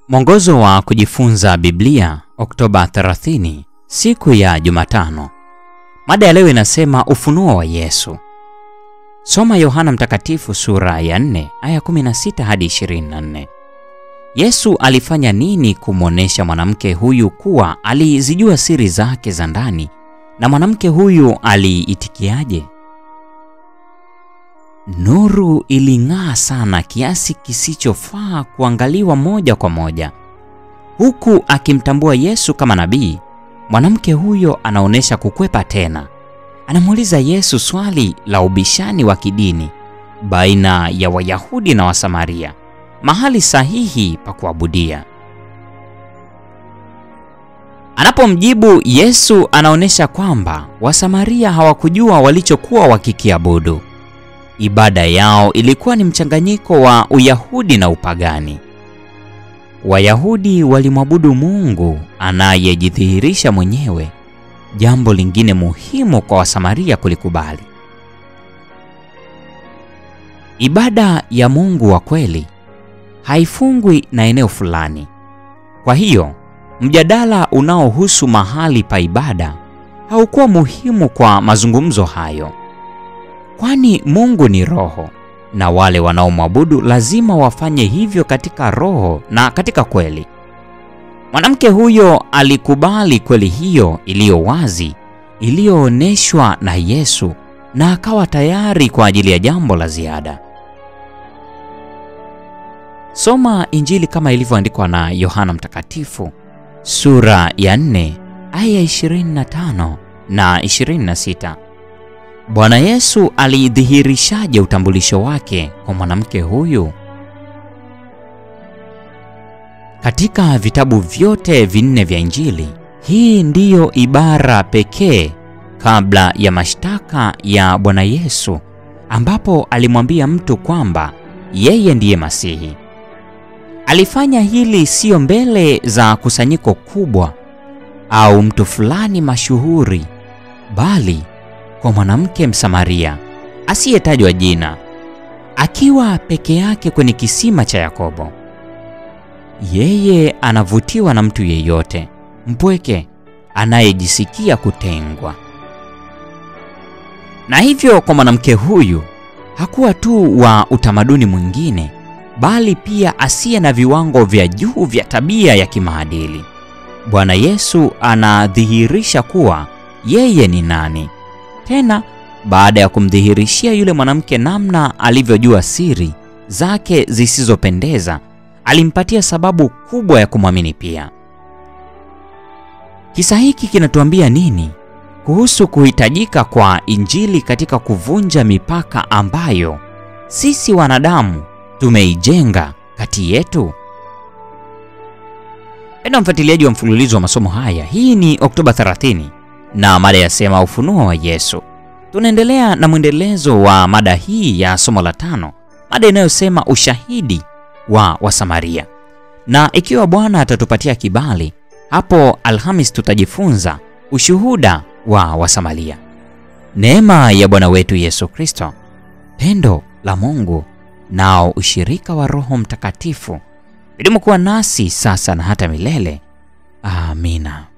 Mwongozo wa kujifunza Biblia, Oktoba 30, siku ya Jumatano. Mada ya leo inasema ufunuo wa Yesu. Soma Yohana Mtakatifu sura ya 4 aya 16 hadi 24. Yesu alifanya nini kumwonyesha mwanamke huyu kuwa alizijua siri zake za ndani, na mwanamke huyu aliitikiaje? Nuru iling'aa sana kiasi kisichofaa kuangaliwa moja kwa moja. Huku akimtambua Yesu kama nabii, mwanamke huyo anaonyesha kukwepa tena. Anamuuliza Yesu swali la ubishani wa kidini baina ya Wayahudi na Wasamaria, mahali sahihi pa kuabudia. Anapomjibu Yesu anaonyesha kwamba Wasamaria hawakujua walichokuwa wakikiabudu. Ibada yao ilikuwa ni mchanganyiko wa Uyahudi na upagani. Wayahudi walimwabudu Mungu anayejidhihirisha mwenyewe, jambo lingine muhimu kwa Wasamaria kulikubali. Ibada ya Mungu wa kweli haifungwi na eneo fulani. Kwa hiyo, mjadala unaohusu mahali pa ibada haukuwa muhimu kwa mazungumzo hayo. Kwani Mungu ni roho na wale wanaomwabudu lazima wafanye hivyo katika roho na katika kweli. Mwanamke huyo alikubali kweli hiyo iliyo wazi iliyoonyeshwa na Yesu na akawa tayari kwa ajili ya jambo la ziada. Soma Injili kama ilivyoandikwa na Yohana Mtakatifu sura ya 4 aya 25 na 26. Bwana Yesu alidhihirishaje utambulisho wake kwa mwanamke huyu? Katika vitabu vyote vinne vya Injili, hii ndiyo ibara pekee kabla ya mashtaka ya Bwana Yesu ambapo alimwambia mtu kwamba yeye ndiye Masihi. Alifanya hili siyo mbele za kusanyiko kubwa au mtu fulani mashuhuri, bali kwa mwanamke Msamaria asiyetajwa jina, akiwa peke yake kwenye kisima cha Yakobo. Yeye anavutiwa na mtu yeyote mpweke anayejisikia kutengwa. Na hivyo kwa mwanamke huyu hakuwa tu wa utamaduni mwingine, bali pia asiye na viwango vya juu vya tabia ya kimaadili. Bwana Yesu anadhihirisha kuwa yeye ni nani. Tena baada ya kumdhihirishia yule mwanamke namna alivyojua siri zake zisizopendeza, alimpatia sababu kubwa ya kumwamini pia. Kisa hiki kinatuambia nini kuhusu kuhitajika kwa Injili katika kuvunja mipaka ambayo sisi wanadamu tumeijenga kati yetu? Enda mfuatiliaji wa mfululizo wa masomo haya, hii ni Oktoba 30 na mada yasema ufunuo wa Yesu. Tunaendelea na mwendelezo wa mada hii ya somo la tano, mada inayosema ushahidi wa Wasamaria. Na ikiwa Bwana atatupatia kibali, hapo Alhamis tutajifunza ushuhuda wa Wasamaria. Neema ya Bwana wetu Yesu Kristo, pendo la Mungu, nao ushirika wa Roho Mtakatifu vidumu kuwa nasi sasa na hata milele. Amina.